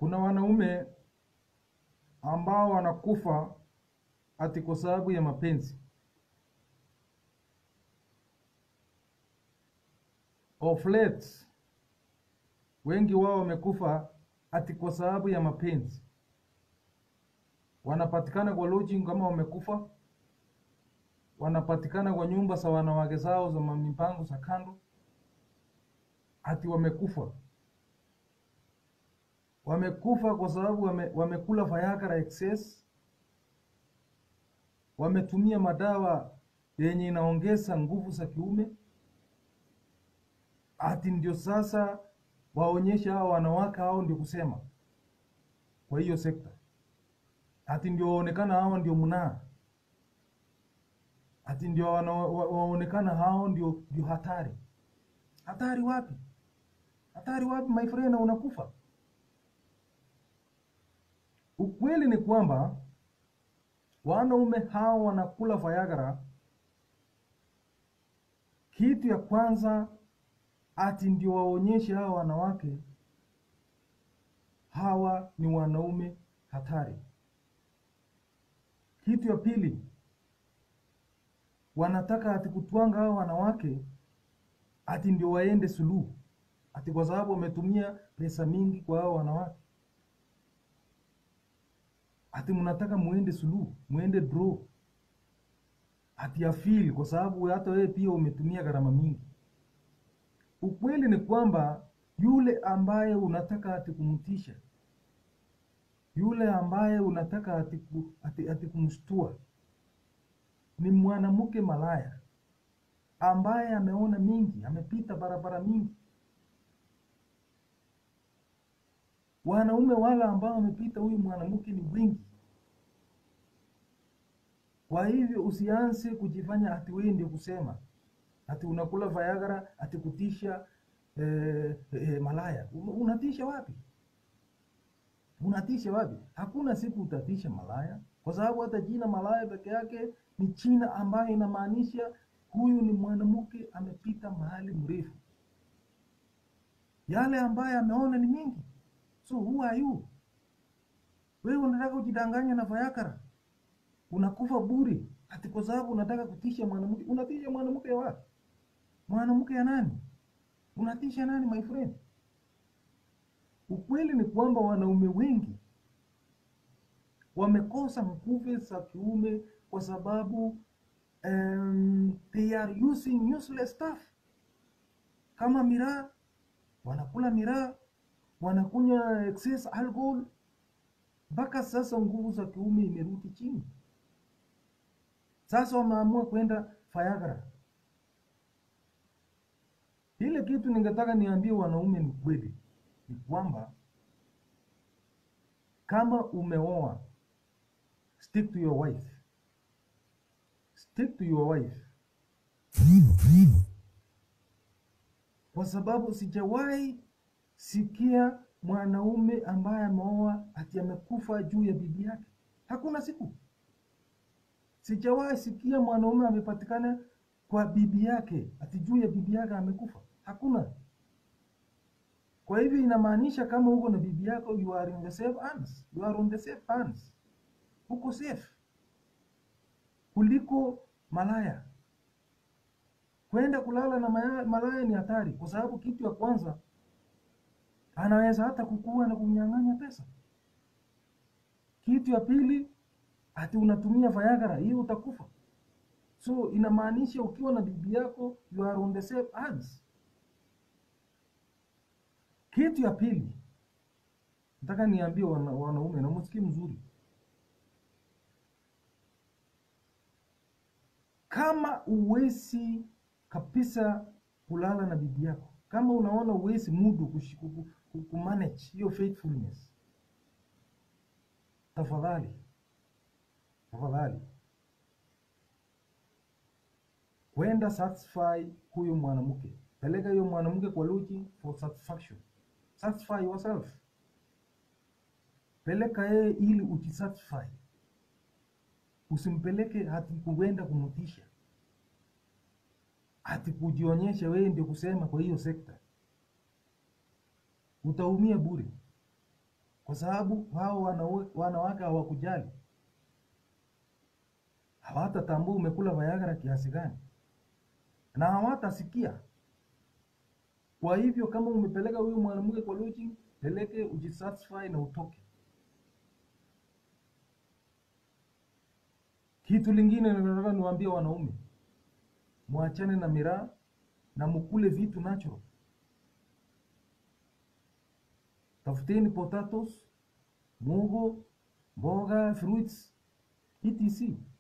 Kuna wanaume ambao wanakufa ati kwa sababu ya mapenzi. Of late wengi wao wamekufa ati kwa sababu ya mapenzi. Wanapatikana kwa lodging kama wamekufa, wanapatikana kwa nyumba za wanawake zao za mipango za kando, ati wamekufa. Wamekufa kwa sababu wame, wamekula Viagra excess, wametumia madawa yenye inaongeza nguvu za kiume, ati ndio sasa waonyeshe hao wanawake hao ndio kusema kwa hiyo sekta, ati ndio waonekana hao ndio mnaa, ati ndio wana- wa- waonekana hao ndio ndio hatari. Hatari wapi? Hatari wapi my friend, na unakufa. Ukweli ni kwamba wanaume hao wanakula Viagra, kitu ya kwanza ati ndio waonyeshe hawa wanawake hawa ni wanaume hatari. Kitu ya pili, wanataka ati kutwanga hawa wanawake ati ndio waende suluhu, ati kwa sababu wametumia pesa mingi kwa hao wanawake, ati mnataka muende suluhu, muende draw, ati afili kwa sababu hata wewe pia umetumia gharama mingi. Ukweli ni kwamba yule ambaye unataka ati kumtisha, yule ambaye unataka ati, ku, ati, ati kumshtua ni mwanamke malaya ambaye ameona mingi, amepita barabara mingi. Wanaume wale ambao wamepita huyu mwanamke ni wengi. Kwa hivyo usianze kujifanya ati wewe ndio kusema ati unakula Viagra ati kutisha eh, eh, malaya. Un- Unatisha wapi? Unatisha wapi? Hakuna siku utatisha malaya, kwa sababu hata jina malaya peke yake ni jina ambayo inamaanisha huyu ni mwanamke amepita mahali mrefu. Yale ambaye ameona ni mingi. So who are you? Wewe unataka kujidanganya na Viagra, unakufa bure ati kwa sababu unataka kutisha mwanamke. Unatisha mwanamke wapi? Mwanamke ya nani? Unatisha nani my friend? Ukweli ni kwamba wanaume wengi wamekosa nguvu za kiume kwa sababu um, they are using useless stuff kama miraa, wanakula miraa, wanakunywa excess alcohol, mpaka sasa nguvu za kiume imerudi chini. Sasa wameamua kwenda Viagra. Ile kitu ningetaka niambie wanaume ni kweli, ni kwamba kama umeoa, stick to your wife, stick to your wife, kwa sababu sijawahi sikia mwanaume ambaye ameoa ati amekufa juu ya bibi yake. Hakuna siku sijawahi sikia mwanaume amepatikana kwa bibi yake ati juu ya bibi yake amekufa. Hakuna. Kwa hivyo inamaanisha kama uko na bibi yako, you are in the safe hands, you are on the safe hands, uko safe kuliko malaya. Kwenda kulala na maya- malaya ni hatari, kwa sababu kitu ya kwanza anaweza hata kukua na kunyang'anya pesa. Kitu ya pili, ati unatumia Viagra, hiyo utakufa. So inamaanisha ukiwa na bibi yako you are on the safe hands. Kitu ya pili, nataka niambie wana, wanaume na msikie mzuri, kama uwezi kabisa kulala na bibi yako, kama unaona uwezi mudu kushi- ku- ku- kumanage hiyo faithfulness, tafadhali tafadhali kwenda satisfy huyo mwanamke, peleka hiyo mwanamke kwa lodging for satisfaction, satisfy yourself, peleka yeye ili ujisatisfy, usimpeleke hati kuenda kumtisha, hati kujionyesha wewe ndio kusema kwa hiyo sekta, utaumia bure. kwa sababu hao wanawe- wanawake hawakujali, hawatatambua umekula Viagra kiasi gani, na hawatasikia. Kwa hivyo kama umepeleka huyu mwanamke kwa lodging, peleke ujisatisfy na utoke. Kitu lingine nataka niwaambie wanaume, mwachane na miraa na mukule vitu natural. Tafuteni potatoes, mugo, mboga, fruits, etc.